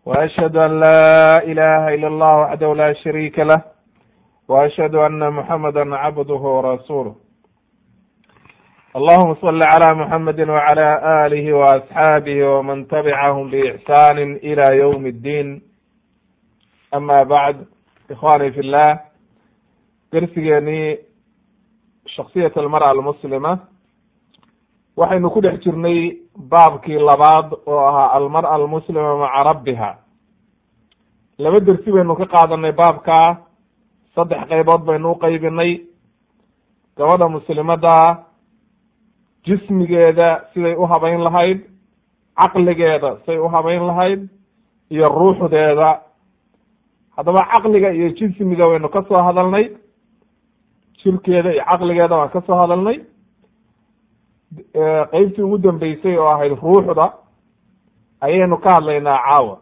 وأشهد أن لا إله إلا الله وحده لا شريك له وأشهد أن محمدا عبده ورسوله اللهم صل على محمد وعلى آله وأصحابه ومن تبعهم بإحسان إلى يوم الدين أما بعد إخواني في الله درsigeenii shaksiyat almar'a almuslima waxaynu ku dhex jirnay baabkii labaad oo ahaa almar'a almuslima maca rabbiha laba dersi baynu ka qaadanay baabkaa saddex qaybood baynu u qaybinay gabadha muslimada jismigeeda siday u habayn lahayd caqligeeda siday u habayn lahayd iyo ruuxdeeda haddaba caqliga iyo jismiga waynu ka soo hadalnay jirkeeda iyo caqligeeda waan ka soo hadalnay qeybtii ugu dambeysay oo ahayd ruuxda ayaynu ka hadlaynaa caawa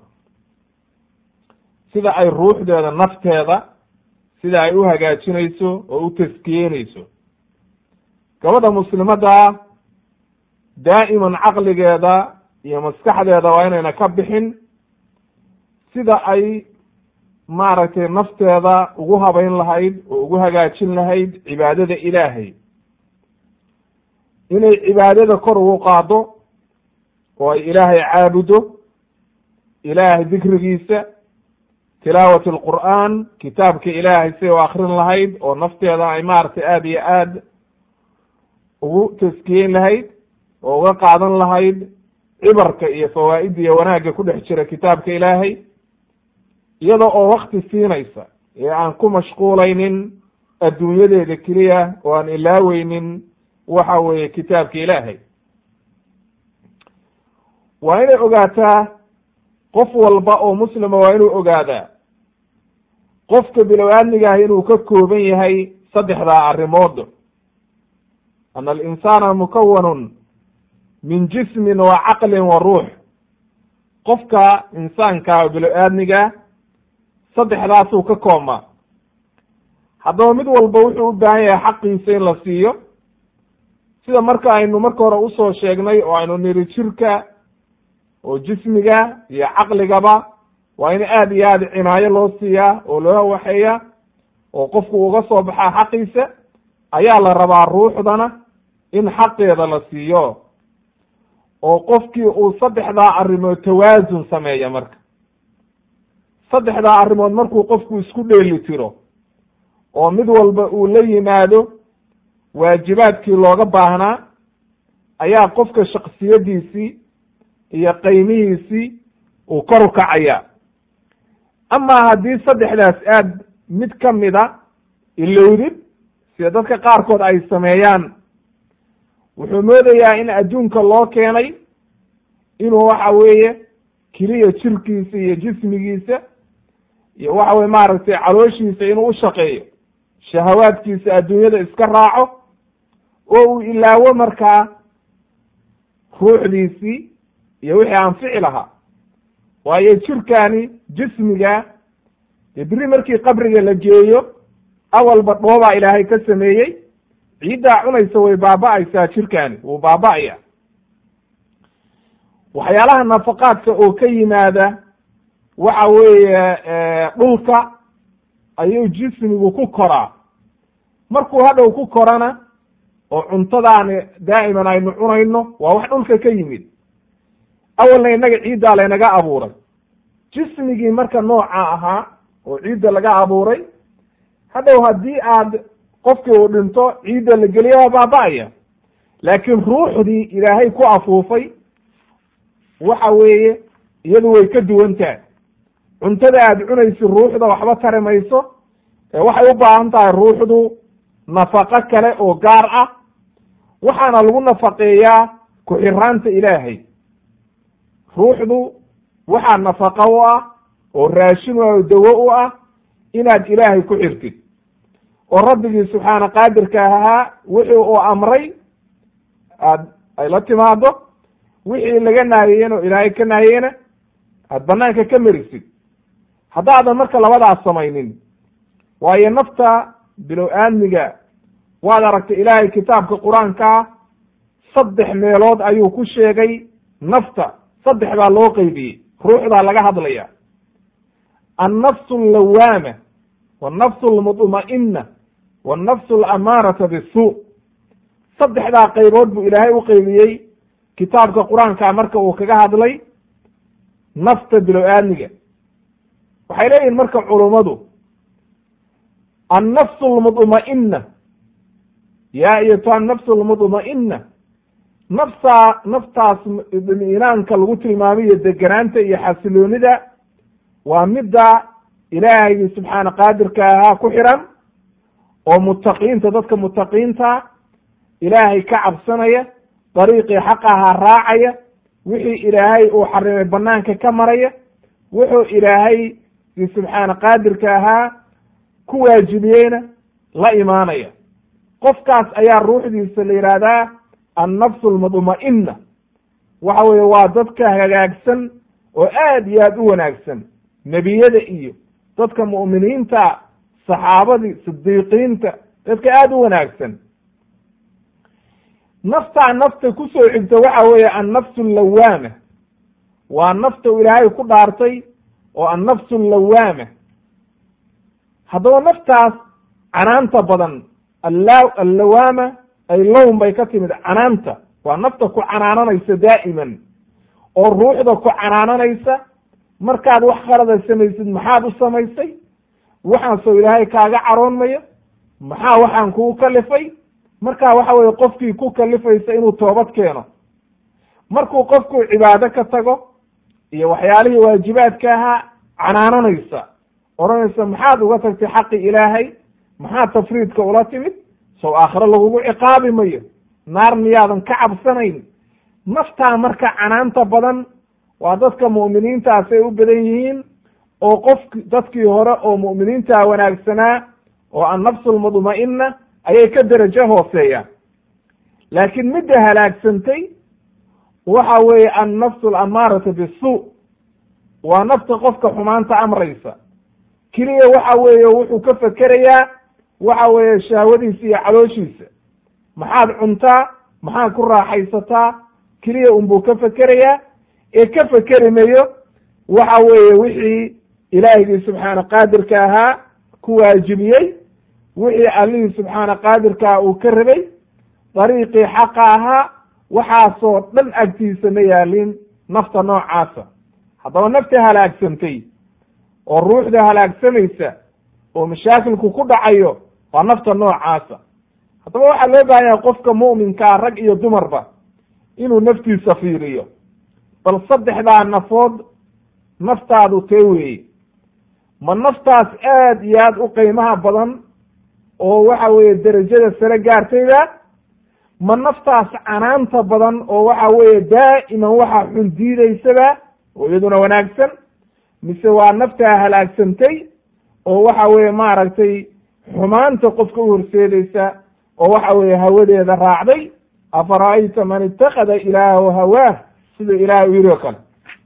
sida ay ruuxdeeda nafteeda sida ay u hagaajinayso oo u taskiyenayso gabadha muslimada daa'iman caqligeeda iyo maskaxdeeda waa inayna ka bixin sida ay maaragtay nafteeda ugu habayn lahayd oo ugu hagaajin lahayd cibaadada ilaahay inay cibaadada kor ugu qaado oo ay ilaahay caabudo ilaahay dikrigiisa tilaawat alqur'aan kitaabka ilaahay siday u akrin lahayd oo nafteeda ay maaragtay aada iyo aad ugu taskiyeyn lahayd oo uga qaadan lahayd cibarka iyo fawaa'idda iyo wanaagga ku dhex jira kitaabka ilaahay iyada oo wakti siinaysa ee aan ku mashquulaynin adduunyadeeda keliya oo aan ilaaweynin waxa weeye kitaabka ilaahay waa inay ogaataa qof walba oo muslima waa inuu ogaadaa qofka bilow-aadmigaah inuu ka kooban yahay saddexdaa arrimood ana alinsaana mukawanun min jismin wa caqlin wa ruux qofka insaanka bilow-aadmiga saddexdaasuu ka koobmaa haddaba mid walba wuxuu u baahan yahay xaqiisa in la siiyo sida marka aynu marka hore usoo sheegnay oo aynu niri jirka oo jismiga iyo caqligaba waa in aada iyo aada cinaayo loo siiyaa oo loo waxeeya oo qofku uga soo baxaa xaqiisa ayaa la rabaa ruuxdana in xaqeeda la siiyo oo qofkii uu saddexdaa arrimood tawaasun sameeya marka saddexdaa arrimood markuu qofku isku dheeli tiro oo mid walba uu la yimaado waajibaadkii looga baahnaa ayaa qofka shaksiyadiisii iyo qaymihiisii uu kor u kacaya amaa haddii saddexdaas aad mid ka mida ilowdid sida dadka qaarkood ay sameeyaan wuxuu moodayaa in adduunka loo keenay inuu waxa weeye keliya jirkiisa iyo jismigiisa iyo waxa weye maaragtay calooshiisa inuu u shaqeeyo shahawaadkiisa adduunyada iska raaco oo uu ilaawo markaa ruuxdiisii iyo wixii anfici lahaa waayo jirkani jismiga dee beri markii qabriga la geeyo awalba dhoobaa ilaahay ka sameeyey ciiddaa cunaysa way baaba-aysaa jirkani wuu baaba-aya waxyaalaha nafaqaadka oo ka yimaada waxa weeye dhulka ayuu jismigu ku koraa markuu hadhow ku korana oo cuntadaani daa'iman aynu cunayno waa wax dhulka ka yimid awalna innaga ciiddaa laynaga abuuray jismigii marka nooca ahaa oo ciidda laga abuuray hadhow haddii aad qofkii uu dhinto ciidda la geliya waa baaba-aya laakiin ruuxdii ilaahay ku afuufay waxa weeye iyadu way ka duwan tahay cuntada aad cunaysid ruuxda waxba tari mayso waxay u baahan tahay ruuxdu nafaqo kale oo gaar ah waxaana lagu nafaqeeyaa ku-xiraanta ilaahay ruuxdu waxaa nafaqo u ah oo raashin u ah oo dawo u ah inaad ilaahay ku xirtid oo rabbigii subxaana qaadirka ahaa wixii uu amray aad ay la timaado wixii laga naahiyeen oo ilaahay ka naahiyena aad banaanka ka merisid haddaadan marka labadaas samaynin waayo nafta bilow aadmiga waad aragtay ilaahay kitaabka qur-aankaa saddex meelood ayuu ku sheegay nafta saddex baa loo qeybiyey ruuxdaa laga hadlaya annafsu allawaama wannafsu almudma'ina wannafsu alamaarata bisuu saddexdaa qaybood buu ilaahay u qaybiyey kitaabka qur-aanka marka uu kaga hadlay nafta bilo-aadmiga waxay leeyihin marka culummadu annafsu almudma'ina yaa ayatuha annafsu almudma'ina naftaa naftaas idminaanka lagu tilmaamayo deganaanta iyo xasiloonida waa midda ilaahaygi subxaana qaadirka ahaa ku xiran oo mutaqiinta dadka mutaqiinta ilaahay ka cabsanaya dariiqii xaq ahaa raacaya wixii ilaahay uu xarimay banaanka ka maraya wuxuu ilaahay subxaana qaadirka ahaa ku waajibiyeyna la imaanaya qofkaas ayaa ruuxdiisa la yidhaahdaa annafsu almudma'ina waxa weeye waa dadka hagaagsan oo aad iyo aad u wanaagsan nebiyada iyo dadka mu'miniinta saxaabadii sidiiqiinta dadka aada u wanaagsan naftaa nafta kusoo xigta waxa weeye annafsu allawaama waa nafta u ilaahay ku dhaartay oo annafsu allawaama haddaba naftaas canaanta badan alla allawaama ay lown bay ka timid canaanta waa nafta ku canaananaysa daa'iman oo ruuxda ku canaananaysa markaad wax khalada samaysid maxaad u samaysay waxaasoo ilaahay kaaga caroonmaya maxaa waxaan kugu kalifay markaa waxa weye qofkii ku kalifaysa inuu toobad keeno markuu qofku cibaado ka tago iyo waxyaalihii waajibaadka ahaa canaananaysa odhanaysa maxaad uga tagtay xaqi ilaahay maxaad tafriidka ula timid sow aakhiro lagugu ciqaabi mayo naar miyaadan ka cabsanayn naftaa marka canaanta badan waa dadka mu'miniintaasay u badan yihiin oo qof dadkii hore oo mu'miniinta wanaagsanaa oo annafsu almudma'ina ayay ka derajo hooseeyaan laakiin midda halaagsantay waxa weeye annafsu alamaarata bisuu waa nafta qofka xumaanta amraysa keliya waxa weeye wuxuu ka fekerayaa waxa weeye shahwadiisa iyo calooshiisa maxaad cuntaa maxaad ku raaxaysataa keliya unbuu ka fekerayaa ee ka fekeri mayo waxa weeye wixii ilaahigii subxaana qaadirka ahaa ku waajibiyey wixii allihii subxaana qaadirkaa uu ka rabay dariiqii xaqa ahaa waxaasoo dhan agtiisa ma yaalin nafta noocaasa haddaba nafta halaagsantay oo ruuxda halaagsamaysa oo mashaakilku ku dhacayo waa nafta noocaasa haddaba waxaa loo baahan yahay qofka mu'minkaa rag iyo dumarba inuu naftiisa fiiriyo bal saddexdaa nafood naftaadu tee weeye ma naftaas aad iyo aad u qiimaha badan oo waxa weeye derajada sare gaartayba ma naftaas canaanta badan oo waxa weeye daa'iman waxa xun diidaysaba oo iyaduna wanaagsan mise waa naftaa halaagsantay oo waxa weeye maaragtay xumaanta qofka u horseedaysa oo waxa weeye hawadeeda raacday afara'ayta man itakada ilaahu hawaah sida ilahay u yiri oo kale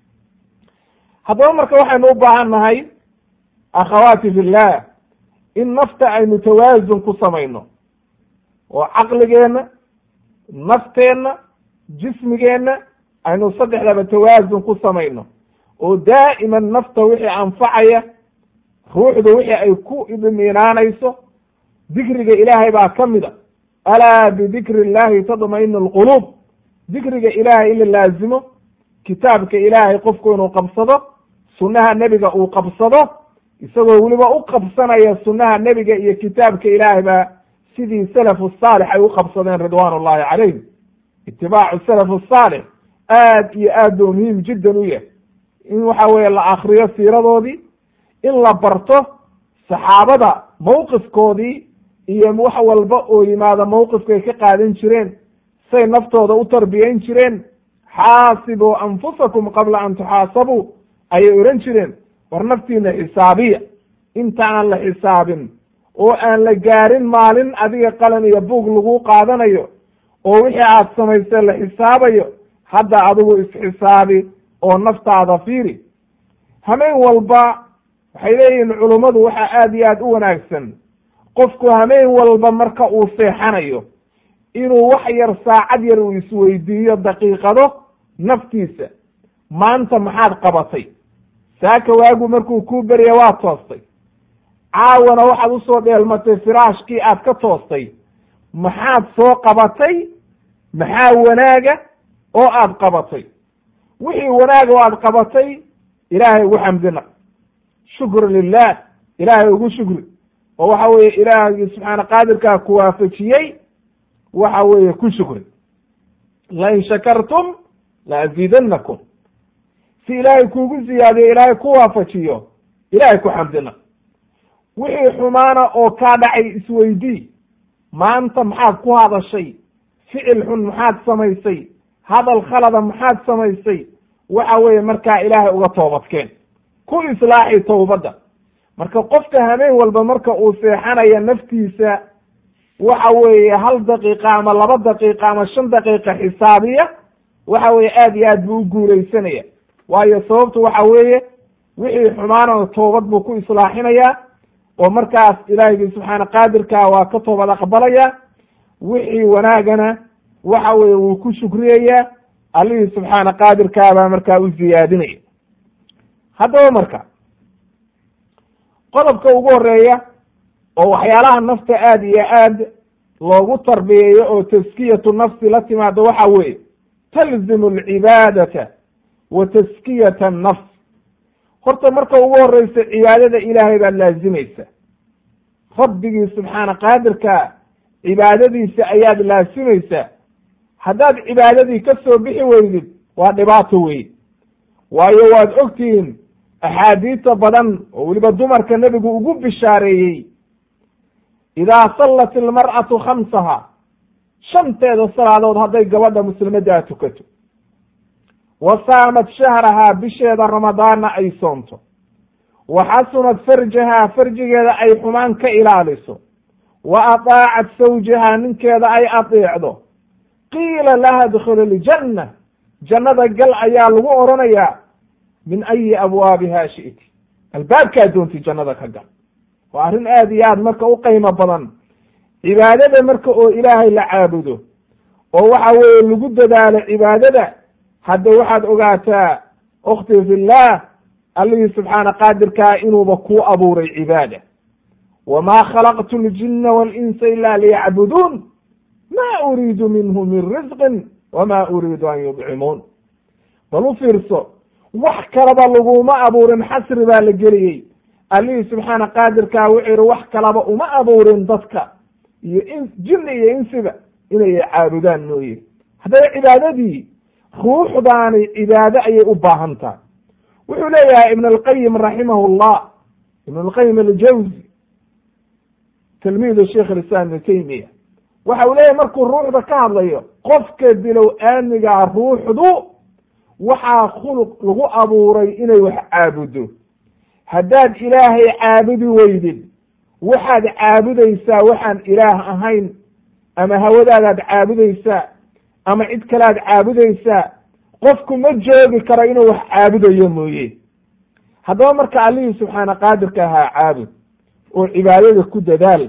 haddaba marka waxaynu u baahan nahay akhawaati fillah in nafta aynu tawaasun ku samayno oo caqligeenna nafteenna jismigeenna aynu saddexdaba tawaasun ku samayno oo daa'iman nafta wixii anfacaya ruuxda wixii ay ku idminaanayso dikriga ilaahay baa ka mid a alaa bidikri illahi tadmainu alquluub dikriga ilaahay in la laazimo kitaabka ilaahay qofku inuu qabsado sunnaha nebiga uu qabsado isagoo weliba u qabsanaya sunnaha nebiga iyo kitaabka ilaahay baa sidii salafu saalix ay u qabsadeen ridwaan ullahi calayhim itibaacu salafu saalix aad iyo aad buu muhiim jiddan u yahay in waxa weeye la akriyo siiradoodii in la barto saxaabada mawqifkoodii iyo wax walba oo yimaada mawqifkay ka qaadan jireen say naftooda u tarbiyayn jireen xaasibuu anfusakum qabla an tuxaasabuu ayay odhan jireen war naftiina xisaabiya inta aan la xisaabin oo aan la gaarin maalin adiga qalan iyo buug lagu qaadanayo oo wixii aad samaysay la xisaabayo hadda adigu isxisaabi oo naftaada fiiri hameen walba waxay leeyihiin culummadu waxaa aad iyo aad u wanaagsan qofku hameen walba marka uu seexanayo inuu wax yar saacad yar uu isweydiiyo daqiiqado naftiisa maanta maxaad qabatay saaka waagu markuu kuu berya waa toostay caawana waxaad usoo dheelmatay firaashkii aad ka toostay maxaad soo qabatay maxaa wanaaga oo aad qabatay wixii wanaaga oo aad qabatay ilaahay ugu xamdina shukru lilah ilaahay ugu shukri oo waxa weeye ilaahgii subxaana qaadirkaa ku waafajiyey waxa weeye ku shukri lain shakartum la aziidanakum si ilaahay kuugu ziyaadiyo ilaahay ku waafajiyo ilaahay ku xamdina wixii xumaana oo kaa dhacay isweydii maanta maxaad ku hadashay ficil xun maxaad samaysay hadal khalada maxaad samaysay waxa weeye markaa ilaahay uga toobadkeen ku islaaxi towbadda marka qofka hameen walba marka uu seexanaya naftiisa waxa weeye hal daqiiqa ama laba daqiiqa ama shan daqiiqa xisaabiya waxa weeye aad iyo aad buu u guulaysanaya waayo sababtu waxa weeye wixii xumaana toobad buu ku islaaxinayaa oo markaas ilaahiygi subxaana qaadirkaa waa ka toobad aqbalaya wixii wanaagana waxa weeye wuu ku shukriyayaa allihii subxaana qaadirkaa baa markaa u ziyaadinaya haddaba marka qodobka ugu horeeya oo waxyaalaha nafta aada iyo aad loogu tarbiyeeyo oo taskiyatu nafsi la timaado waxa weeye talzimu alcibaadata wa taskiyata annafs horta marka ugu horeysa cibaadada ilaahay baad laazimaysa rabbigii subxaana qaadirka cibaadadiisa ayaad laasimaysaa haddaad cibaadadii ka soo bixi weydid waa dhibaato wey waayo waad ogtihiin axaadiista badan oo weliba dumarka nebigu ugu bishaareeyey idaa sallat ilmar'atu khamsaha shanteeda salaadood hadday gabadha muslimaddaa tukato wa saamat shahrahaa bisheeda ramadaanna ay soonto wa xasunat farjahaa farjigeeda ay xumaan ka ilaaliso wa ataacat sawjahaa ninkeeda ay adeecdo qiila laha dkhul iljanna jannada gal ayaa lagu odhanayaa min ayi abwaabiha shi'ti albaabkaa doonti jannada ka gal waa arrin aad iyo aad marka u qiimo badan cibaadada marka oo ilaahay la caabudo oo waxa weeye lagu dadaalo cibaadada hadda waxaad ogaataa ukhti fillah allihii subxaana qaadirkaa inuuba kuu abuuray cibaada wamaa khalaqtu ljina walinsa ila liyacbuduun ma uriidu minhu min risqin wama uriidu an yudcimuun bal u fiirso wax kalaba laguma abuurin xasri baa la geliyey allihii subxaana qaadirkaa wuxuu yihi wax kalaba uma abuurin dadka iyo in jinni iyo insiba inay caabudaan mooye haddaba cibaadadii ruuxdaani cibaado ayay u baahan tahay wuxuu leeyahay ibn alqayim raximahu llah ibn alqayim aljawzi tilmiidu sheikh islam ibn taymiya waxa uu leeyahay markuu ruuxda ka hadlayo qofka bilow aamigaa ruuxdu waxaa khuluq lagu abuuray inay wax caabudo haddaad ilaahay caabudi weydid waxaad caabudaysaa waxaan ilaah ahayn ama hawadaadaad caabudaysaa ama cid kalead caabudaysaa qofku ma joogi karo inuu wax caabudayo mooye haddaba marka allihii subxaana qaadirka ahaa caabud oo cibaadada ku dadaal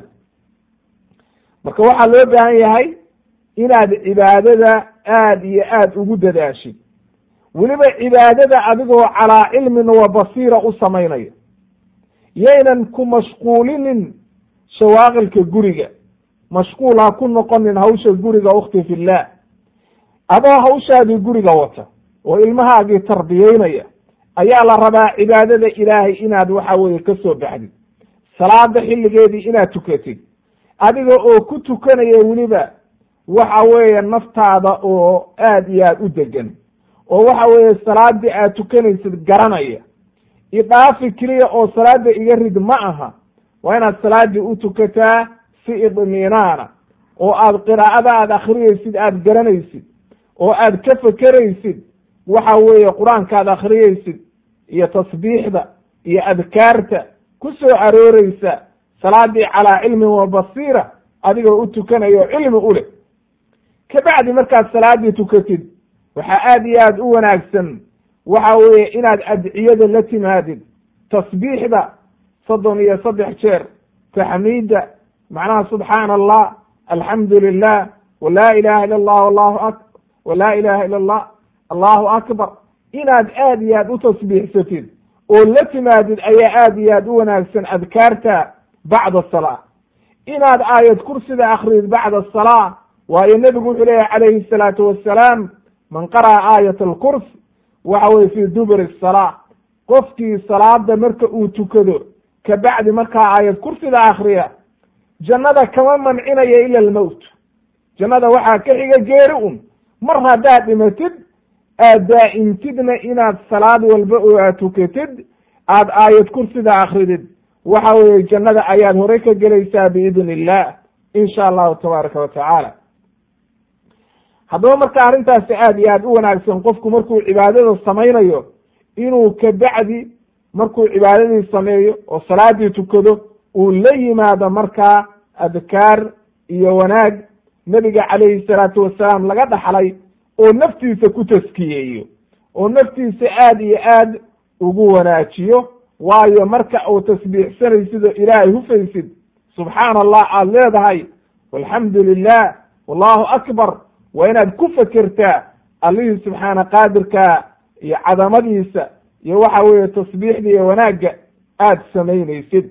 marka waxaa loo baahan yahay inaad cibaadada aad iyo aad ugu dadaashid weliba cibaadada adigoo calaa cilmin wa basiira u samaynayo yaynan ku mashquulinin shawaaqilka guriga mashquul ha ku noqonin hawsha guriga ukhti fillah adoo hawshaadii guriga wata oo ilmahaagii tarbiyeynaya ayaa la rabaa cibaadada ilaahay inaad waxa weeye ka soo baxdid salaada xilligeedii inaad tukatid adiga oo ku tukanaya weliba waxa weeye naftaada oo aad iyo aad u degan oo waxa weeye salaadii aad tukanaysid garanaya idhaafi keliya oo salaada iga rid ma aha waa inaad salaadii u tukataa si idminaana oo aad qiraa'ada aad akhriyaysid aad garanaysid oo aad ka fekeraysid waxa weeye qur-aankaad akhriyaysid iyo tasbiixda iyo adkaarta ku soo arooreysa salaadii calaa cilmin wa basiira adigoo u tukanayo cilmi u leh kabacdi markaad salaadii tukatid waxaa aad iyo aad u wanaagsan waxa weeye inaad adciyada la timaadid tasbiixda soddon iyo saddex jeer taxmiidda macnaha subxaana allah alxamdu lilah walaa ilaha ila allah allahu a walaa ilaha ila allah allahu akbar inaad aad iyo aad u tasbiixsatid oo la timaadid ayaa aad iyo aad u wanaagsan adkaarta bacda asalaa inaad aayad kursida akridid bacda asalaa waayo nebigu wuxuu leeyahy calayhi salaatu wassalaam man qara'a aayat alkurs waxa weye fii duburi asalaa qofkii salaada marka uu tukado kabacdi markaa aayad kursida akriya jannada kama mancinaya ila almowt jannada waxaa ka xiga geeri un mar haddaad dhimatid aad daa'imtidna inaad salaad walba oo aad tukatid aad aayad kursida akridid waxa weeye jannada ayaad horey ka gelaysaa biidn illah in sha allahu tabaaraka wa tacaala haddaba marka arrintaasi aad iyo aad u wanaagsan qofku markuu cibaadada samaynayo inuu kabacdi markuu cibaadadii sameeyo oo salaadii tukado uu la yimaado markaa adkaar iyo wanaag nebiga calayhi salaatu wasalaam laga dhaxlay oo naftiisa ku taskiyeeyo oo naftiisa aad iyo aad ugu wanaajiyo waayo marka uu tasbiixsanaysid oo ilaahay hufaysid subxaana allah aada leedahay walxamdu lilah wallahu akbar waa inaad ku fekertaa allihii subxaana qaadirka iyo cadamadiisa iyo waxa weeye tasbiixda iyo wanaagga aada samaynaysid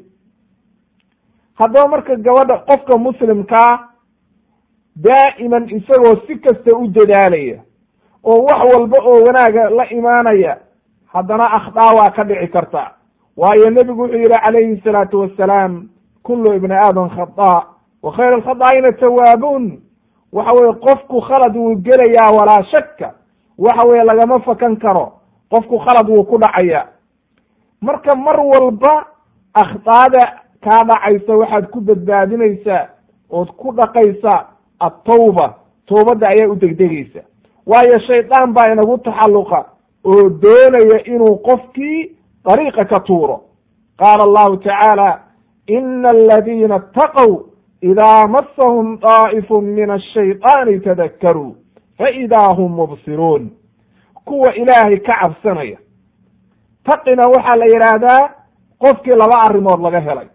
haddaba marka gabadha qofka muslimkaa daa'iman isagoo si kasta u dadaalaya oo wax walba oo wanaaga la imaanaya haddana akhdaa waa ka dhici karta waayo nebigu wuxuu yihi calayhi salaatu wassalaam kullu ibni aadam khada wa khayr alkhadaa'ina tawaabuun waxa weye qofku khalad wuu gelayaa walaa shakka waxa weye lagama fakan karo qofku khalad wuu ku dhacaya marka mar walba akhdaada kaa dhacaysa waxaad ku badbaadinaysaa ood ku dhaqaysaa attawba towbadda ayaa u degdegaysa waayo shaydaan baa inagu taxalluqa oo doonaya inuu qofkii dariiqa ka tuuro qaala allahu tacaala ina aladiina ataqow idaa masahum daa'ifu min ashayطaani tadakkaruu faidaa hum mubsiruun kuwa ilaahay ka cabsanaya taqina waxaa la yidhaahdaa qofkii laba arrimood laga helay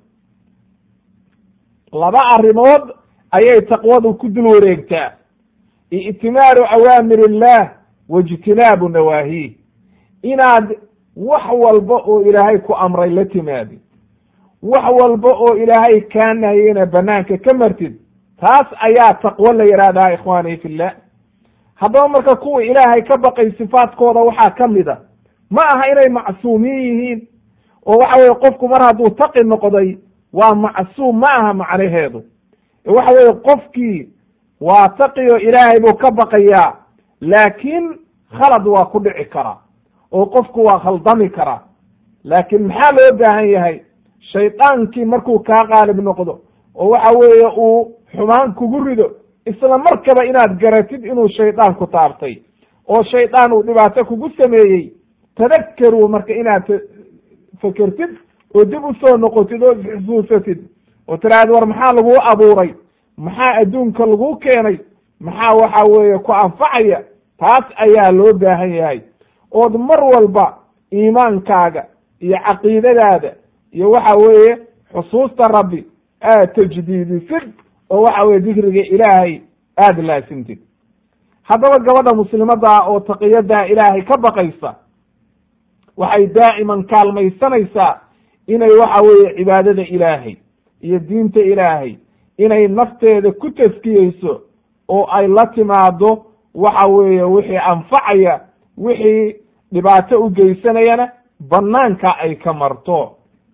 laba arrimood ayay taqwadu ku dul wareegtaa i'timaaru awaamir illah waijtinaabu nawaahiih inaad wax walba oo ilaahay ku amray la timaadid wax walba oo ilaahay kaa nahiyena banaanka ka martid taas ayaa taqwo la yidhahdaa ikhwaanii fillah haddaba marka kuwa ilaahay ka baqay sifaadkooda waxaa ka mid a ma aha inay macsuumiin yihiin oo waxa weye qofku mar hadduu taqi noqday waa macsuum ma aha macnaheedu waxa weye qofkii waa taqi oo ilaahay buu ka baqayaa laakiin khalad waa ku dhici karaa oo qofku waa khaldami karaa laakiin maxaa loo baahan yahay shaydaankii markuu kaa qaalib noqdo oo waxa weeye uu xumaan kugu rido isla markaba inaad garatid inuu shaydaan ku taabtay oo shaydaan uu dhibaato kugu sameeyey tadakkaruu marka inaad fekertid oo dib usoo noqotid oo isxusuusatid oo tiraahda war maxaa laguu abuuray maxaa adduunka laguu keenay maxaa waxa weeye ku anfacaya taas ayaa loo baahan yahay ood mar walba iimaankaaga iyo caqiidadaada iyo waxa weeye xusuusta rabbi aad tajdiidisid oo waxa weye dikriga ilaahay aada laasimtid haddaba gabadha muslimadda oo taqiyada ilaahay ka baqaysa waxay daa'iman kaalmaysanaysaa inay waxa weeye cibaadada ilaahay iyo diinta ilaahay inay nafteeda ku taskiyeyso oo ay la timaado waxa weeye wixii anfacaya wixii dhibaato u geysanayana banaanka ay ka marto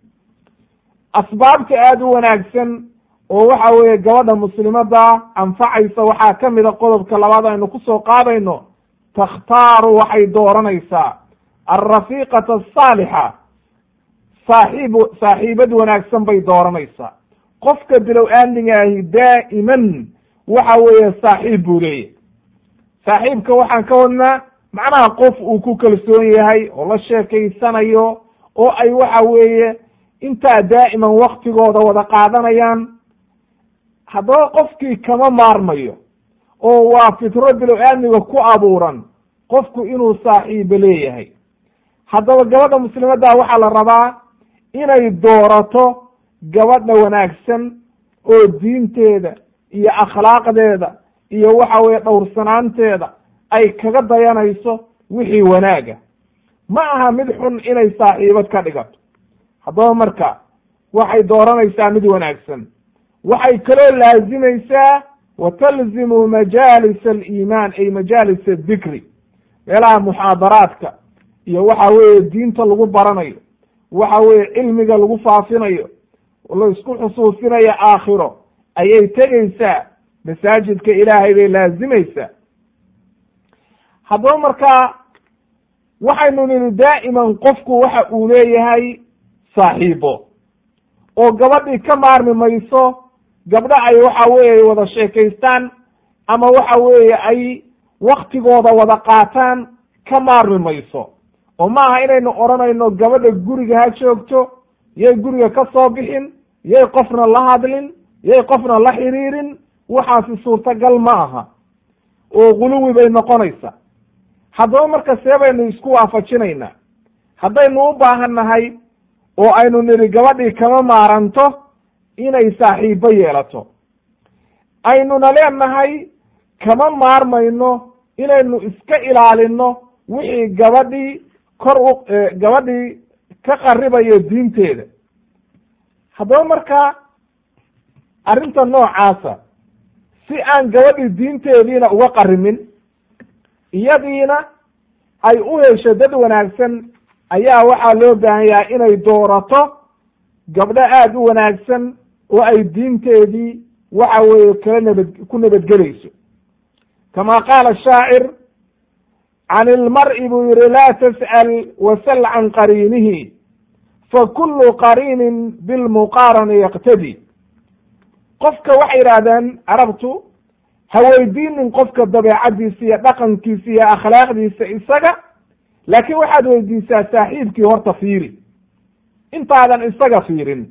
asbaabta aada u wanaagsan oo waxa weeye gabadha muslimada anfacaysa waxaa ka mida qodobka labaad aynu kusoo qaadayno takhtaaru waxay dooranaysaa alrafiiqata asaalixa saaxiib saaxiibad wanaagsan bay dooranaysaa qofka bilow aamniga ahi daa'iman waxa weeye saaxiib buu leeyahy saaxiibka waxaan ka wadnaa macnaha qof uu ku kalsoon yahay oo la sheekaysanayo oo ay waxa weeye intaa daa'iman waktigooda wada qaadanayaan haddaba qofkii kama maarmayo oo waa fitro bilow aamniga ku abuuran qofku inuu saaxiibo leeyahay haddaba gabadha muslimadda waxaa la rabaa inay doorato gabadha wanaagsan oo diinteeda iyo akhlaaqdeeda iyo waxa weeye dhowrsanaanteeda ay kaga dayanayso wixii wanaaga ma aha mid xun inay saaxiibad ka dhigato haddaba marka waxay dooranaysaa mid wanaagsan waxay kaloo laazimaysaa wa talzimu majaalis aliimaan ay majaalis adikri meelaha muxaadaraadka iyo waxa weeye diinta lagu baranayo waxa weeye cilmiga lagu faafinayo la isku xusuusinayo aakhiro ayay tegaysaa masaajidka ilaahay bay laazimaysaa haddaba markaa waxaynu nidhi daa'iman qofku waxa uu leeyahay saaxiibo oo gabadhii ka maarmi mayso gabdho ay waxa weeye wada sheekaystaan ama waxa weeye ay waktigooda wada qaataan ka maarmi mayso oo maaha inaynu odhanayno gabadha guriga ha joogto yay guriga ka soo bixin yay qofna la hadlin yay qofna la xiriirin waxaasi suurtagal ma aha oo guluwi bay noqonaysa haddaba marka see baynu isku waafajinaynaa haddaynu u baahan nahay oo aynu nidhi gabadhii kama maaranto inay saaxiibo yeelato aynuna leenahay kama maarmayno inaynu iska ilaalino wixii gabadhii kor u gabadhii ka qaribayo diinteeda haddaba markaa arrinta noocaasa si aan gabadhii diinteediina uga qarimin iyadiina ay u hesho dad wanaagsan ayaa waxaa loo baahan yahay inay doorato gabdho aada u wanaagsan oo ay diinteedii waxa weeye kala nabad ku nabadgelayso kama qaala shaacir can ilmar'i buu yihi laa tas'al wasal can qariinihi fakulu qariinin bilmuqaarani yaqtadi qofka waxay yidhaahdeen carabtu ha weydiinin qofka dabeecaddiisa iyo dhaqankiisa iyo akhlaaqdiisa isaga laakiin waxaad weydiisaa saaxiibkii horta fiiri intaadan isaga fiirin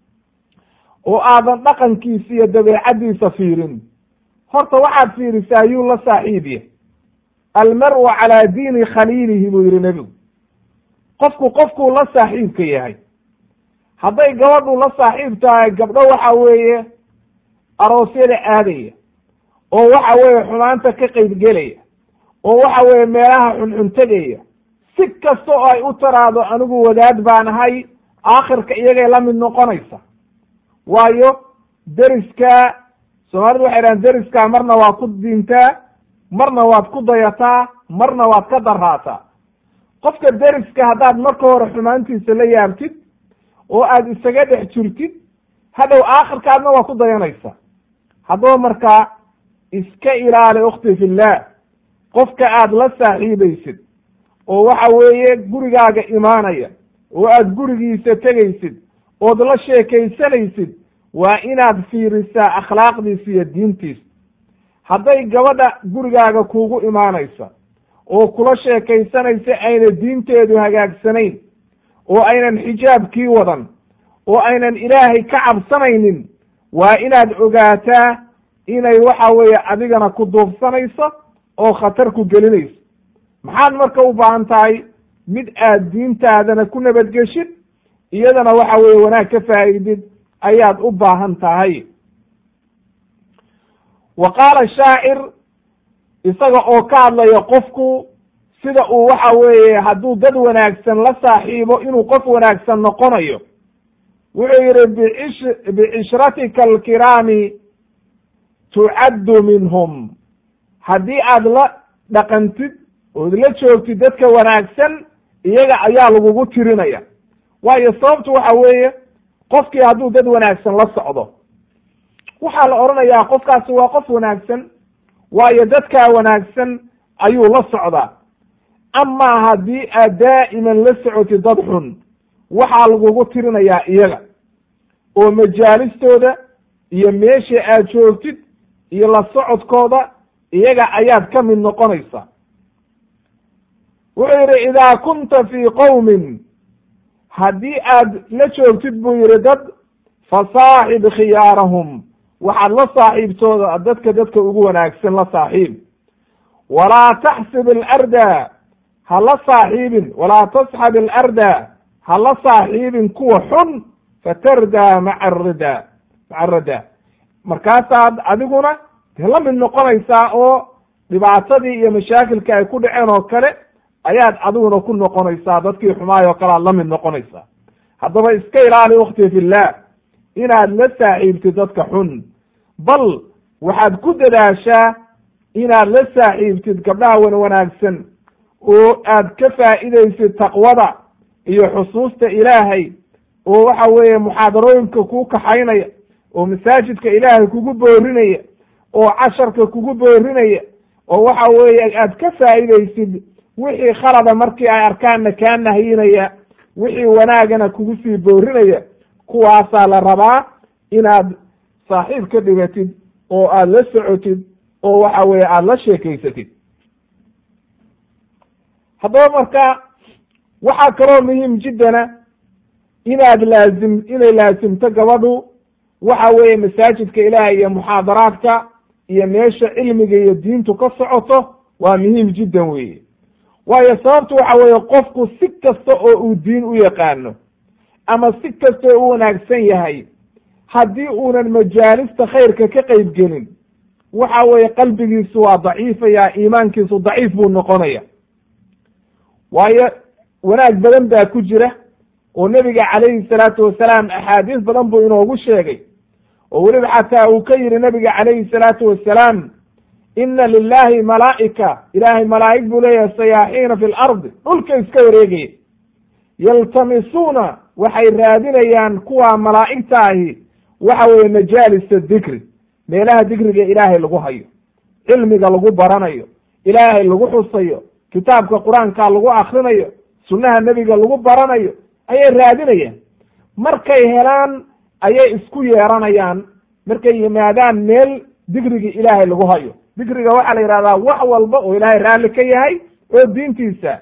oo aadan dhaqankiisa iyo dabeecaddiisa fiirin horta waxaad fiirisaa yuu la saaxiibya almar'u calaa diini khaliilihi buu yihi nebigu qofku qofkuu la saaxiibka yahay hadday gabadhu la saaxiib tahay gabdho waxa weeye aroosyada aadaya oo waxa weeye xumaanta ka qeybgelaya oo waxa weeye meelaha xunxun tegaya si kasta oo ay u taraado anigu wadaad baan ahay aakhirka iyagay la mid noqonaysa waayo deriska soomaalidu waxay dhahan deriskaa marna waad ku diintaa marna waad ku dayataa marna waad ka daraataa qofka deriska haddaad marka hore xumaantiisa la yaabtid oo aad isaga dhex jirtid hadhow aakhirkaadna waa ku dayanaysa haddaba markaa iska ilaali ukhti fillaah qofka aad la saaxiibaysid oo waxa weeye gurigaaga imaanaya oo aad gurigiisa tegaysid ood la sheekaysanaysid waa inaad fiirisaa akhlaaqdiisa iyo diintiisa hadday gabadha gurigaaga kuugu imaanaysa oo kula sheekaysanaysa ayna diinteedu hagaagsanayn oo aynan xijaabkii wadan oo aynan ilaahay ka cabsanaynin waa inaad ogaataa inay waxa weeye adigana ku duubsanayso oo khatar ku gelinayso maxaad marka u baahan tahay mid aad diintaadana ku nabadgeshid iyadana waxa weeye wanaag ka faa'idid ayaad u baahan tahay wa qaala shaacir isaga oo ka hadlaya qofku sida uu waxa weeye hadduu dad wanaagsan la saaxiibo inuu qof wanaagsan noqonayo wuxuu yihi biish bicishratika alkiraami tucaddu minhum haddii aad la dhaqantid ood la joogtid dadka wanaagsan iyaga ayaa lagugu tirinaya waayo sababtu waxa weeye qofkii hadduu dad wanaagsan la socdo waxaa la odhanayaa qofkaasi waa qof wanaagsan waayo dadkaa wanaagsan ayuu la socdaa amaa haddii aad daa'iman la socotid dad xun waxaa lagugu tirinayaa iyaga oo majaalistooda iyo meesha aad joogtid iyo la socodkooda iyaga ayaad ka mid noqonaysa wuxuu yidhi idaa kunta fii qowmin haddii aad la joogtid buu yidhi dad fasaaxib khiyaarahum waxaad la saaxiibtooda dadka dadka ugu wanaagsan la saaxiib walaa taxsib alarda ha la saaxiibin walaa tasxab alarda ha la saaxiibin kuwa xun fatardaa maca arida maca arida markaasaad adiguna dee la mid noqonaysaa oo dhibaatadii iyo mashaakilka ay ku dhaceen oo kale ayaad adiguna ku noqonaysaa dadkii xumaayoo kale aad la mid noqonaysaa haddaba iska ilaali ukhti fillah inaad la saaxiibtid dadka xun bal waxaad ku dadaashaa inaad la saaxiibtid gabdhaha wan wanaagsan oo aad ka faa'iidaysid taqwada iyo xusuusta ilaahay oo waxa weeye muxaadarooyinka kuu kaxaynaya oo masaajidka ilaahay kugu boorinaya oo casharka kugu boorinaya oo waxa weeye aad ka faa'iidaysid wixii khalada markii ay arkaanna kaa nahyinaya wixii wanaagana kugu sii boorinaya kuwaasaa la rabaa inaad saaxiib ka dhigatid oo aad la socotid oo waxa weeye aada la sheekaysatid haddaba marka waxaa kaloo muhiim jiddana inaad laazim inay laasimto gabadhu waxa weeye masaajidka ilaahay iyo muxaadaraadka iyo meesha cilmiga iyo diintu ka socoto waa muhiim jiddan weeye waayo sababtu waxa weeye qofku si kasta oo uu diin u yaqaano ama si kasta oo u wanaagsan yahay haddii uunan majaalista khayrka ka qeyb gelin waxa weeye qalbigiisu waa daciifaya iimaankiisu daciif buu noqonaya waayo wanaag badan baa ku jira oo nebiga calayhi salaatu wasalaam axaadiis badan buu inoogu sheegay oo weliba xataa uu ka yihi nebiga calayhi salaatu wasalaam ina lilahi malaa'ika ilaahay malaa'ig buu leeyahay sayaaxiina fi lardi dhulka iska wareegaya yaltamisuuna waxay raadinayaan kuwa malaa'igta ahi waxa weeye majaalisa dikri meelaha dikriga ilaahay lagu hayo cilmiga lagu baranayo ilaahay lagu xusayo kitaabka qur-aanka lagu akrinayo sunnaha nebiga lagu baranayo ayay raadinayaan markay helaan ayay isku yeeranayaan markay yimaadaan meel dikrigii ilaahay lagu hayo dikriga waxaa la yidhahdaa wax walba oo ilaahay raalli ka yahay oo diintiisa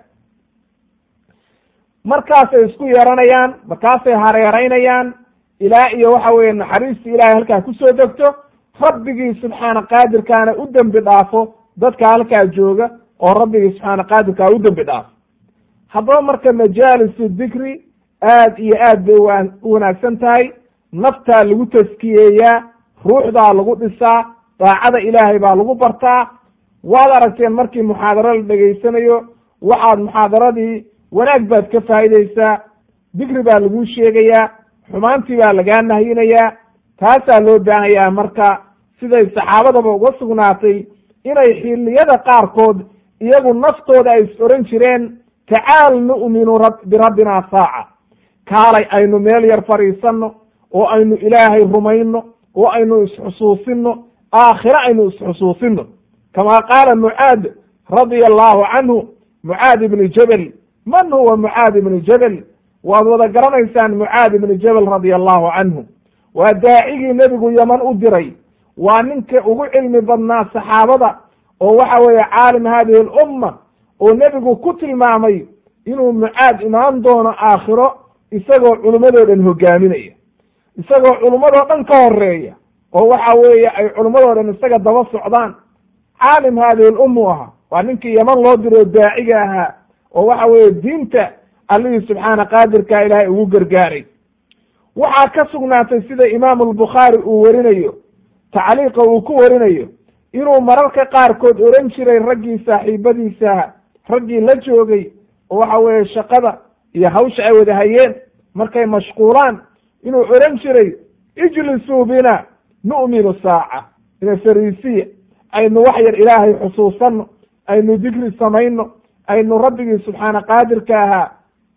markaasay isku yeeranayaan markaasay hareeraynayaan ilaa iyo waxa weeye naxariistii ilaahay halkaa kusoo degto rabbigii subxaana qaadirkaana u dembi dhaafo dadka halkaa jooga oo rabbigii subxaana qaadirkaa u dembi dhaafo haddaba marka majaalisu dikri aad iyo aad bay u wanaagsan tahay naftaa lagu taskiyeeyaa ruuxdaa lagu dhisaa daacada ilaahay baa lagu bartaa waad aragteen markii muxaadaro la dhegaysanayo waxaad muxaadaradii wanaag baad ka faa'idaysaa dikri baa laguu sheegayaa xumaantii baa lagaa nahyinayaa taasaa loo baahanyaa marka siday saxaabadaba uga sugnaatay inay xilliyada qaarkood iyagu naftooda ay is oran jireen tacaal nu'minu birabbina saaca kaalay aynu meel yar fadhiisanno oo aynu ilaahay rumayno oo aynu isxusuusino aakhire aynu isxusuusino kama qaala mucaad radia allahu canhu mucaad ibni jabel man huwa mucaad ibni jabel waad wada garanaysaan mucaad ibni jabel radia allahu canhu waa daacigii nebigu yaman u diray waa ninka ugu cilmi badnaa saxaabada oo waxa weeye caalim hadihi alumma oo nebigu ku tilmaamay inuu mucaad imaan doono aakhiro isagoo culummadoo dhan hogaaminaya isagoo culummadoo dhan ka horeeya oo waxa weeye ay culummadoo dhan isaga daba socdaan caalim hadihi lummu ahaa waa ninkii yaman loo diro daaciga ahaa oo waxa weeye diinta allihii subxaana qaadirka ilaahay ugu gargaaray waxaa ka sugnaatay sida imaamu albukhaari uu warinayo tacliiqa uu ku warinayo inuu mararka qaarkood oran jiray raggii saaxiibadiisa raggii la joogay oo waxa weeye shaqada iyo hawsha ay wada hayeen markay mashquulaan inuu oran jiray ijlisuu bina nu'minu saaca ina fariisiya aynu wax yar ilaahay xusuusanno aynu dikri samayno aynu rabbigii subxaana qaadirka ahaa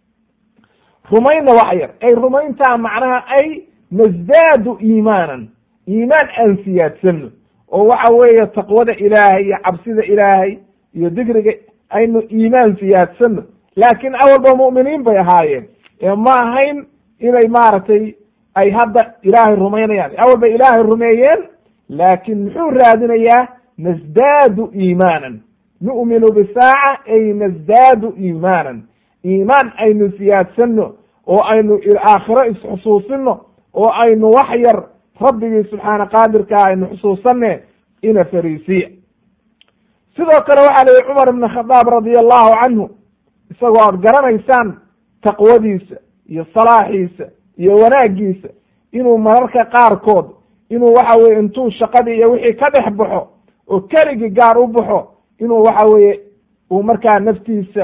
rumayna wax yar ay rumayntaa macnaha ay nasdaadu iimaanan iimaan aan siyaadsano oo waxa weeye taqwada ilaahay iyo cabsida ilaahay iyo dikriga aynu iimaan siyaadsano laakiin awalba mu'miniin bay ahaayeen ee ma ahayn inay maaragtay ay hadda ilaahay rumaynayaan awal bay ilaahay rumeeyeen laakiin muxuu raadinayaa nasdaadu iimaanan nu'minu bisaaca ay nasdaadu iimaanan iimaan aynu siyaadsano oo aynu aakhiro isxusuusino oo aynu wax yar rabbigii subxaana qaadirkaa aynu xusuusane ina fariisiya sidoo kale waxaa la yihi cumar ibn khadaab radia allahu canhu isagoo aad garanaysaan taqwadiisa iyo salaaxiisa iyo wanaagiisa inuu mararka qaarkood inuu waxa weye intuu shaqadii iyo wixii ka dhex baxo oo keligii gaar u baxo inuu waxa weeye uu markaa naftiisa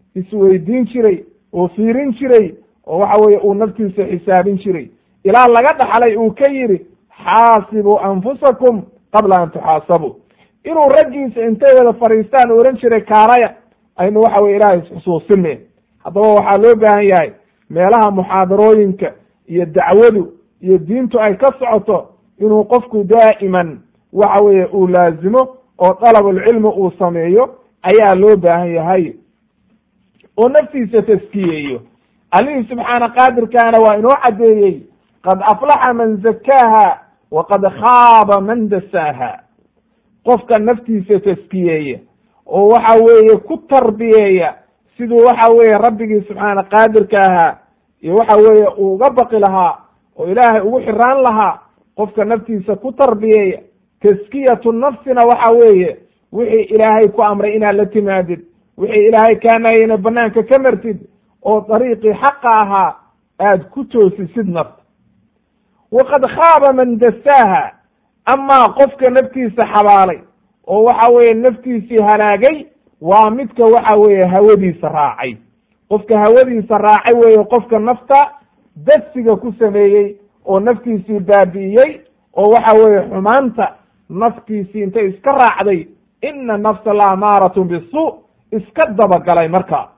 isweydiin jiray oo fiirin jiray oo waxa weeye uu naftiisa xisaabin jiray ilaa laga dhaxlay uu ka yidhi xaasibuu anfusakum qabla an tuxaasabuu inuu raggiisa intay wada fadhiistaan ohan jiray kaalaya aynu waxa weye ilaahay isxusuusine haddaba waxaa loo baahan yahay meelaha muxaadarooyinka iyo dacwadu iyo diintu ay ka socoto inuu qofku daa'iman waxa weeye uu laazimo oo dalabulcilmi uu sameeyo ayaa loo baahan yahay oo naftiisa taskiyeeyo allihii subxaana qaadirkaana waa inoo caddeeyey qad aflaxa man zakaaha wa qad khaaba man dasaaha qofka naftiisa taskiyeeya oo waxa weeye ku tarbiyeeya siduu waxa weeye rabbigii subxaana qaadirka ahaa iyo waxa weeye uu uga baqi lahaa oo ilaahay ugu xiraan lahaa qofka naftiisa ku tarbiyeeya taskiyatu nafsina waxa weeye wixii ilaahay ku amray inaad la timaadid wixii ilaahay kaanayena banaanka ka martid oo dariiqii xaqa ahaa aad ku toosisid nafta waqad khaaba man dasaaha amaa qofka naftiisa xabaalay oo waxa weeye naftiisii halaagay waa midka waxa weeye hawadiisa raacay qofka hawadiisa raacay weeye qofka nafta dasiga ku sameeyey oo naftiisii baabi'iyey oo waxa weeye xumaanta naftiisii intay iska raacday ina nafsa la amaaratun bisu iska dabagalay marka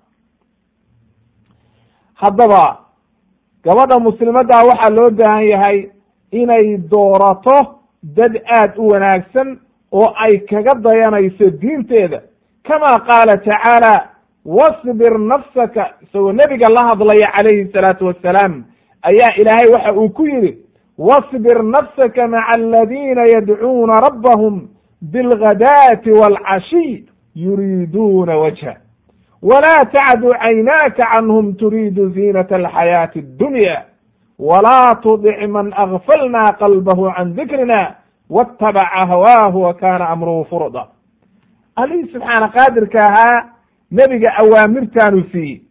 haddaba gabadha muslimaddaa waxaa loo baahan yahay inay doorato dad aad u wanaagsan oo ay kaga dayanayso diinteeda kama qaala tacaala wasbir nafsaka isagoo nebiga la hadlaya calayhi salaatu wassalaam ayaa ilaahay waxa uu ku yidhi wasbir nafsaka maca aladiina yadcuuna rabbahum bilghadaati waalcashiy yuriiduuna wajha wla tacdu caynaaka canhum turiidu ziinata alxayaati addunya walaa tudic man agfalna qalbahu can dikrina waatabaca hawaahu wa kaana amruhu furda allihii subxaana qaadirka ahaa nebiga awaamirtaanu siiyey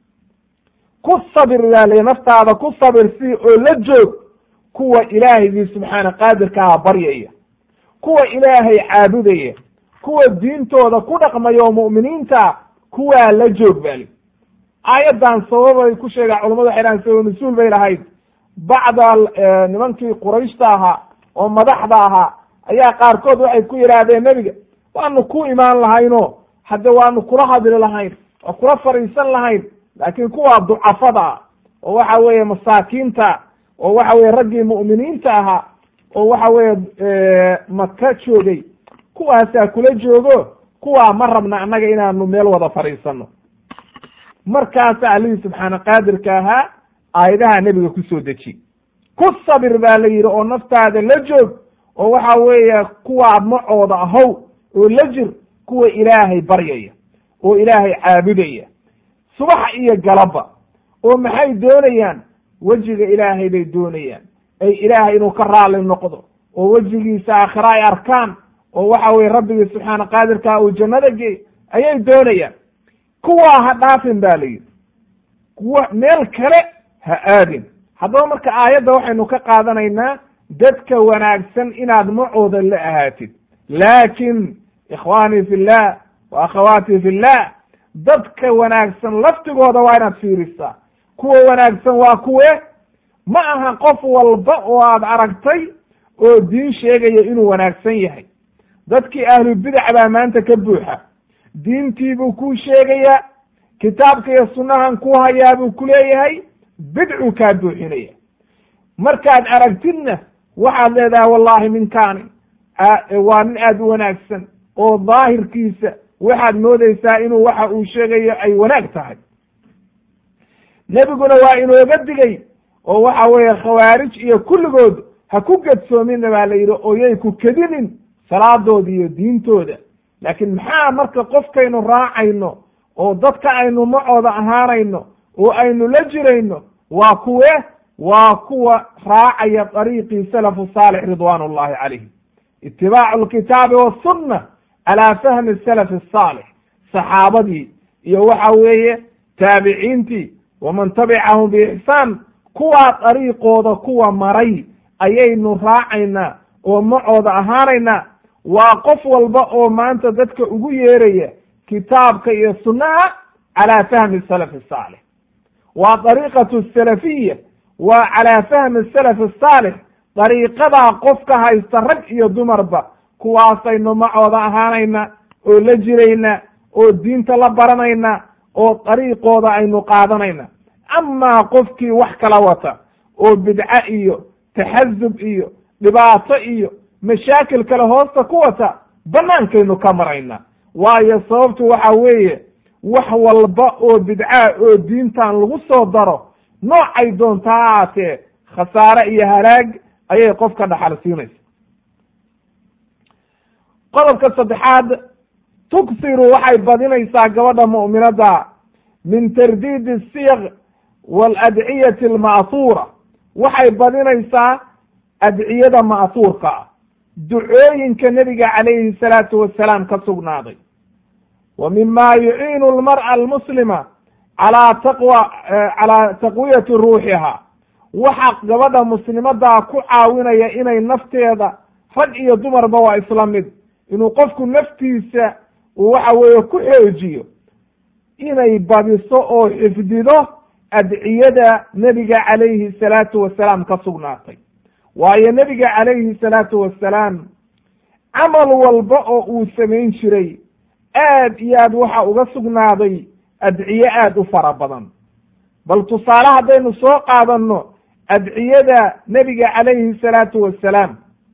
ku sabir yaale naftaada ku sabir sii oo la joog kuwa ilaahigii subxaana qaadirka aha baryaya kuwa ilaahay caabudaya kuwa diintooda ku dhaqmaya oo mu'miniinta kuwaa la joog bali aayaddan sababay ku sheegaa culamadu waxay dhahan sabab mas-uul bay lahayd bacda nimankii qurayshta ahaa oo madaxda ahaa ayaa qaarkood waxay ku yidhaahdeen nebiga waanu ku imaan lahayno hadde waanu kula hadli lahayn waa kula fadhiisan lahayn laakiin kuwaa ducafada ah oo waxa weeye masaakiinta oo waxa weye raggii mu'miniinta ahaa oo waxa weeye maka joogay kuwaasaa kula joogo kuwaa ma rabna annaga inaanu meel wada fadhiisano markaasa allihii subxaana qaadirka ahaa aayadaha nebiga kusoo deji ku sabir baa la yidhi oo naftaada la joog oo waxa weeye kuwaa macooda ahow oo la jir kuwa ilaahay baryaya oo ilaahay caabudaya subax iyo galaba oo maxay doonayaan wejiga ilaahay bay doonayaan ay ilaahay inuu ka raali noqdo oo wejigiisa aakhira ay arkaan oo waxa weye rabbigii subxaana qaadirkaa uu jannada geey ayay doonayaan kuwaa ha dhaafin ba la yidhi kuwa meel kale ha aadin haddaba marka aayadda waxaynu ka qaadanaynaa dadka wanaagsan inaad macooda la ahaatid laakin ikhwaanii fi llah wa akhawaatii fi llah dadka wanaagsan laftigooda waa inaad fiirisaa kuwa wanaagsan waa kuwe ma aha qof walba oo aad aragtay oo diin sheegaya inuu wanaagsan yahay dadkii ahlubidac baa maanta ka buuxa diintii buu kuu sheegayaa kitaabka iyo sunnahan ku hayaa buu ku leeyahay bidcuu kaa buuxinaya markaad aragtidna waxaad leedahay wallahi ninkaani waa nin aad u wanaagsan oo daahirkiisa waxaad moodeysaa inuu waxa uu sheegayo ay wanaag tahay nebiguna waa inooga digay oo waxa weeye khawaarij iyo kulligood ha ku gedsoomina baa la yidhi oo yay ku kedinin salaadooda iyo diintooda laakiin maxaa marka qofkaynu raacayno oo dadka aynu macooda ahaanayno oo aynu la jirayno waa kuwe waa kuwa raacaya dariiqii salafu saalix ridwaan ullahi calayhim itibaacu alkitaabi wasunna calaa fahmi salafi asaalix saxaabadii iyo waxa weeye taabiciintii waman tabicahum biixsaan kuwaa dariiqooda kuwa maray ayaynu raacaynaa oo macooda ahaanaynaa waa qof walba oo maanta dadka ugu yeeraya kitaabka iyo sunnaha calaa fahmi salaf asaalix waa dariiqatu salafiya waa calaa fahmi salaf asaalix dariiqadaa qofka haysta rag iyo dumarba kuwaasaynu macooda ahaanayna oo la jirayna oo diinta la baranayna oo dariiqooda aynu qaadanayna amaa qofkii wax kala wata oo bidco iyo taxasub iyo dhibaato iyo mashaakil kale hoosta ku wata bannaankaynu ka marayna waayo sababtu waxa weeye wax walba oo bidcaa oo diintan lagu soo daro noocay doonta ha ahaatee khasaare iyo halaag ayay qofka dhaxal siinaysa qodobka saddexaad tuksiru waxay badinaysaa gabadha mu'minadda min tardiidi asiyaq waaladciyati alma'huura waxay badinaysaa adciyada ma'huurka ah ducooyinka nebiga calayhi salaatu wasalaam ka sugnaaday wa mima yuciinu almar'a almuslima calaa taqwa calaa taqwiyati ruuxiha waxa gabadha muslimadaa ku caawinaya inay nafteeda rag iyo dumarba waa isla mid inuu qofku naftiisa uu waxa weeye ku xoojiyo inay badiso oo xifdido adciyada nebiga calayhi salaatu wasalaam ka sugnaatay waayo nebiga calayhi salaatu wasalaam camal walba oo uu samayn jiray aad iyo aad waxa uga sugnaaday adciye aada u fara badan bal tusaale haddaynu soo qaadanno adciyada nebiga calayhi salaatu wasalaam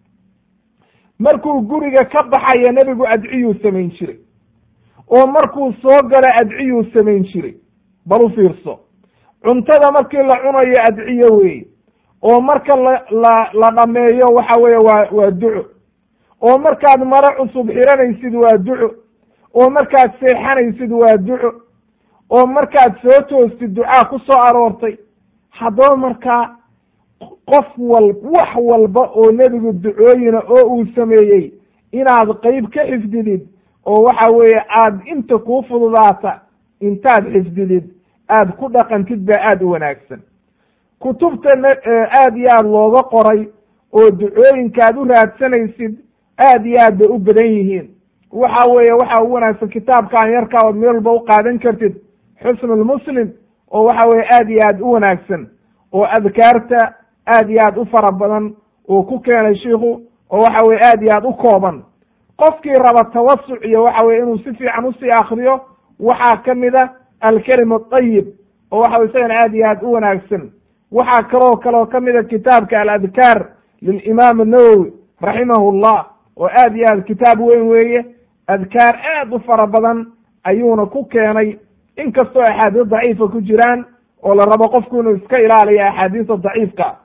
markuu guriga ka baxaya nebigu adciyuu samayn jiray oo markuu soo galo adciyuu samayn jiray bal u fiirso cuntada markii la cunayo adciyo weeye oo marka la la la dhameeyo waxa weeye waa waa duco oo markaad maro cusub xiranaysid waa duco oo markaad seexanaysid waa duco oo markaad soo toostid ducaa ku soo aroortay haddaba markaa qof wal wax walba oo nebigu ducooyina oo uu sameeyey inaad qeyb ka xifdidid oo waxa weeye aad inta kuu fududaata intaad xifdidid aad ku dhaqantid baa aada u wanaagsan kutubta aad iyo aad looga qoray oo ducooyinka aad u raadsanaysid aad iyo aad bay u badan yihiin waxa weeye waxa u wanaagsan kitaabkan yarkaa ood meel walba u qaadan kartid xusnulmuslim oo waxa weye aad iyo aad u wanaagsan oo adkaarta aad iyo aad u fara badan uu ku keenay shiiku oo waxa weye aad iyo aad u kooban qofkii raba tawasuc iyo waxa weye inuu si fiican usii akriyo waxaa kamid a alkelim aطayib oo waxa wey isagana aad iyo aad u wanaagsan waxaa kaloo kaloo kamida kitaabka aladkaar lilimaam الnawowi raximahu llah oo aad iyo aad kitaab weyn weeye adkaar aad u fara badan ayuuna ku keenay inkastoo axaadiis daciifa ku jiraan oo la rabo qofku inuu iska ilaaliyo axaadiista daciifka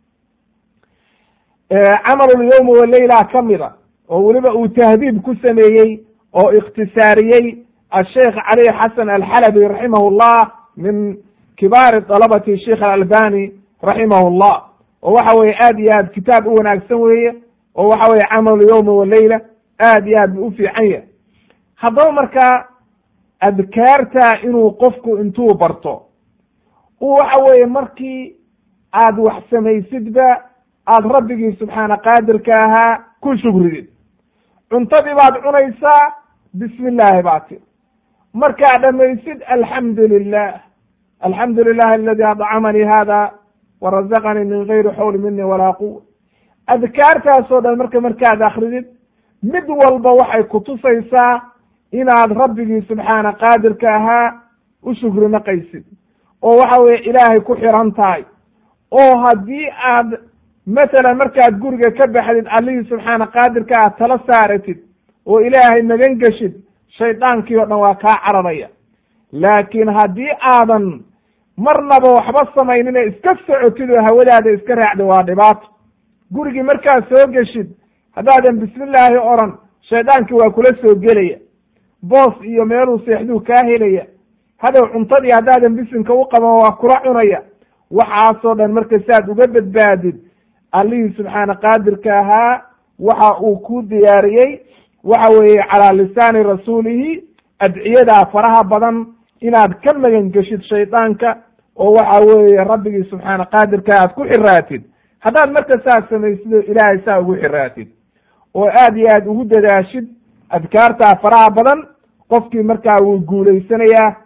camalulyawmi waleyla kamida oo weliba uu tahdiib ku sameeyey oo ikhtisaariyey asheikh cali xasan alxalabi raximah llah min kibaari dalabati sheikh alalbani raximah llah oo waxa weye aad iyo aad kitaab u wanaagsan weeye oo waxa weye camalu yawmi waleyla aad iyo aad bu u fiican yahay haddaba markaa adkaarta inuu qofku intuu barto u waxa weeye markii aad wax samaysidba aad rabbigii subxaana qaadirka ahaa ku shugridid cuntadii baad cunaysaa bismi illaahi baa tir markaad dhamaysid alxamdu lilah alxamdu lilahi aladi adcamanii hada warazaqanii min gayri xawli mini walaa quwa adkaartaasoo dhan marka markaad akridid mid walba waxay kutusaysaa inaad rabbigii subxaana qaadirka ahaa u shugri naqaysid oo waxa weye ilaahay ku xiran tahay oo haddii aad masalan markaad guriga ka baxdid allihii subxaana qaadirka aad tala saaratid oo ilaahay magan geshid shaydaankii oo dhan waa kaa cararaya laakiin haddii aadan marnaba waxba samaynine iska socotid oo hawadaada iska raacda waa dhibaato gurigii markaad soo geshid haddaadan bismillaahi oran shaydaankii waa kula soo gelaya boos iyo meeluu seexduu kaa helaya hadow cuntadii haddaadan bisinka u qaban waa kula cunaya waxaasoo dhan marka saad uga badbaadid allihii subxaana qaadirka ahaa waxa uu ku diyaariyey waxa weeye calaa lisaani rasuulihi adciyadaa faraha badan inaad ka magan geshid shaydaanka oo waxa weeye rabbigii subxaana qaadirka aad ku xiraatid haddaad marka saas samaysid oo ilaahay saa ugu xiraatid oo aad iyo aad ugu dadaashid adkaartaa faraha badan qofkii markaa wuu guulaysanayaa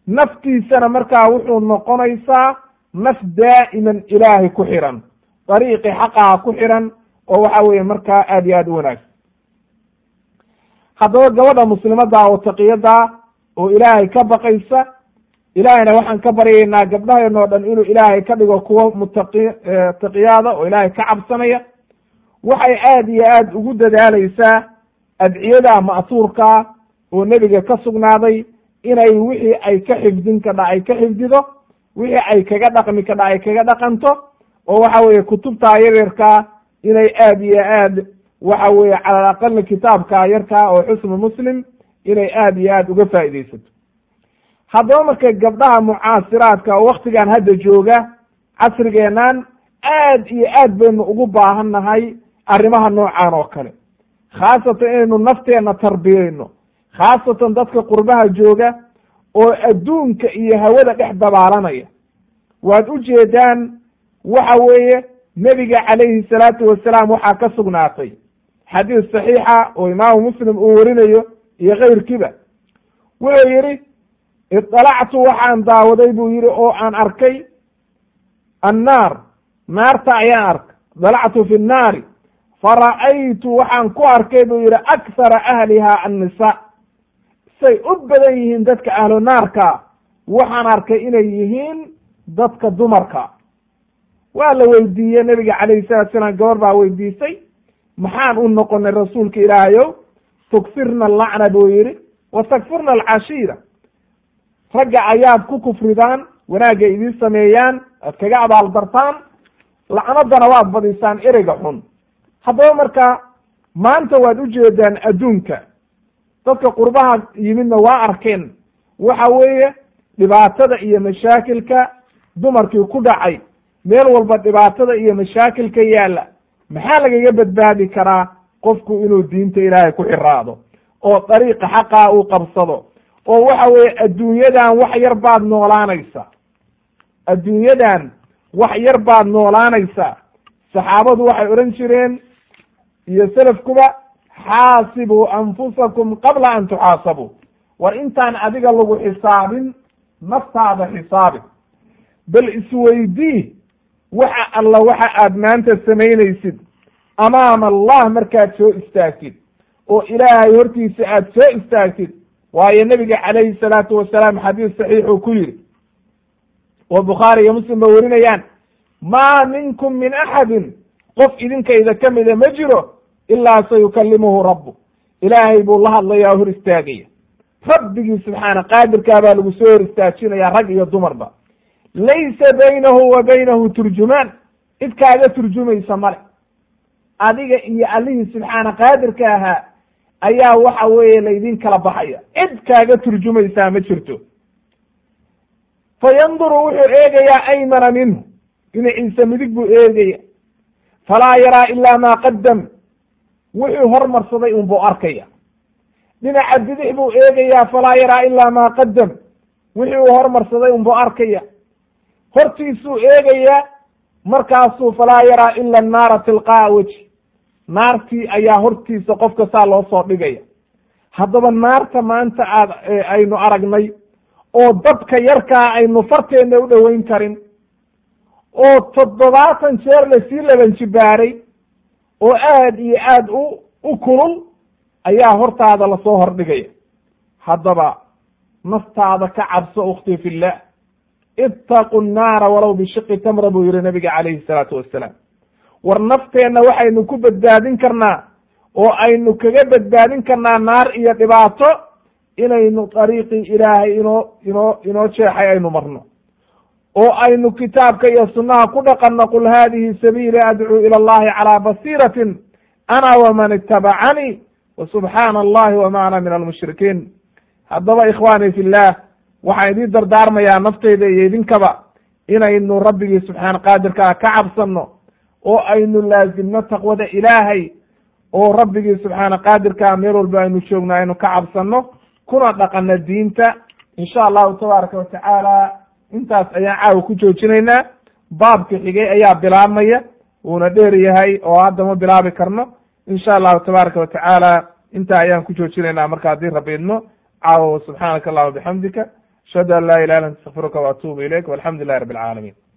naftiisana markaa wuxuu noqonaysaa naf daa'iman ilaahay ku xiran dariiqi xaqaha ku xiran oo waxa weeye markaa aad iyo aad u wanaagsan haddaba gabadha muslimadda oo taqiyada oo ilaahay ka baqaysa ilaahayna waxaan ka baryaynaa gabdhaheenoo dhan inuu ilaahay ka dhigo kuwo mutaqi taqiyaada oo ilaahay ka cabsanaya waxay aad iyo aad ugu dadaalaysaa adciyada ma'tuurkaa oo nebiga ka sugnaaday inay wixii ay ka xifdin kadha ay ka xifdido wixii ay kaga dhaqmi kadha ay kaga dhaqanto oo waxa weeye kutubtaa yaryarkaa inay aad iyo aad waxa weeye cala alaqali kitaabka yarkaa oo xusnu muslim inay aad iyo aad uga faa'iidaysato haddaba marka gabdhaha mucaasiraadka oo waktigan hadda jooga casrigeenan aad iyo aad baynu ugu baahan nahay arrimaha noocan oo kale khaasatan inaynu nafteenna tarbiyeyno khaasatan dadka qurbaha jooga oo adduunka iyo hawada dhex dabaalanaya waad u jeedaan waxa weeye nebiga calayhi salaatu wasalaam waxaa ka sugnaatay xadiis saxiixa oo imaamu muslim uu warinayo iyo kayrkiiba wuxuu yidhi idalactu waxaan daawaday buu yidhi oo aan arkay annaar naarta ayaan arkay dalactu fi nnaari fara'aytu waxaan ku arkay buu yidhi akhara ahliha annisa say u badan yihiin dadka ahlu naarka waxaan arkay inay yihiin dadka dumarka waa la weydiiyey nebiga calayhi salatu salaam gabar baa weydiisay maxaan u noqonay rasuulka ilaahayow tukfirna alacna buu yidhi wa takfurna alcashiira ragga ayaad ku kufridaan wanaagga idiin sameeyaan aad kaga abaaldartaan lacnadana waad badisaan ereyga xun haddaba marka maanta waad ujeedaan adduunka dadka qurbaha yimidna waa arkeen waxa weeye dhibaatada iyo mashaakilka dumarkii ku dhacay meel walba dhibaatada iyo mashaakilka yaalla maxaa lagaga badbaadi karaa qofku inuu diinta ilaahay ku xiraado oo dariiqa xaqaa uu qabsado oo waxa weeye adduunyadan wax yar baad noolaanaysa adduunyadan wax yar baad noolaanaysaa saxaabadu waxay odhan jireen iyo selafkuba xaasibuu anfusakum qabla an tuxaasabuu war intaan adiga lagu xisaabin naftaada xisaabi bal isweydii waxa alla waxa aad maanta samaynaysid amaama allah markaad soo istaagtid oo ilaahay hortiisa aad soo istaagtid waayo nebiga calayhi salaatu wasalaam xadiis saxiixuu ku yidhi oo bukhaari iyo muslim ba werinayaan maa minkum min axadin qof idinkayda ka mida ma jiro ilaa sayukalimuhu rabbu ilaahay buu la hadlayaa hor istaagaya rabbigii subxaana qaadirkaa baa lagu soo hor istaajinaya rag iyo dumarba laysa baynahu wa baynahu turjumaan cid kaaga turjumaysa male adiga iyo allihii subxaana qaadirka ahaa ayaa waxa weeye laydin kala baxaya cid kaaga turjumaysaa ma jirto fa yanduru wuxuu eegayaa aymana minhu dhinaciisa midig buu eegaya falaa yaraa ilaa maa qadam wuxuu hormarsaday un buu arkaya dhinaca bidix buu eegayaa falaa yaraa ilaa maa qadam wixii uu hormarsaday un buu arkaya hortiisuu eegayaa markaasuu falaa yaraa ila annaara tilqaa'a weji naartii ayaa hortiisa qofka saa loo soo dhigaya haddaba naarta maanta aad aynu aragnay oo dadka yarkaa aynu farteenna u dhoweyn karin oo toddobaatan jeer lasii laban jibaaray oo aad iyo aad u u kulul ayaa hortaada lasoo hordhigaya haddaba naftaada ka cabso ukhtii fillah ittaqu nnaara walow bishiqi tamra buu yihi nabiga calayhi salaatu wassalaam war nafteenna waxaynu ku badbaadin karnaa oo aynu kaga badbaadin karnaa naar iyo dhibaato inaynu dariiqii ilaahay inoo inoo inoo jeexay aynu marno oo aynu kitaabka iyo sunnaha ku dhaqanno qul haadihi sabiili adcuu ila allahi calaa basiiratin ana waman itabacanii wa subxaana allahi wama ana min almushrikiin haddaba ikhwaani fillah waxaan idiin dardaarmayaa nafteyda iyo idinkaba inaynu rabbigii subxaana qaadirkaa ka cabsanno oo aynu laazimno taqwada ilaahay oo rabbigii subxaana qaadirkaa meel walba aynu joogno aynu ka cabsanno kuna dhaqanno diinta insha allahu tabaaraka watacaala intaas ayaan caawa ku joojinaynaa baabka xigay ayaa bilaabmaya wuuna dheer yahay oo hadda ma bilaabi karno insha allahu tabaaraka watacaala intaa ayaan ku joojinaynaa marka haddii rabbi idmo caawa subxaanaka allahuma bixamdika ashhadu an laa ilaha illa anta astakfiruka waatubu ilayk walxamdu lilahi rabi alcaalamiin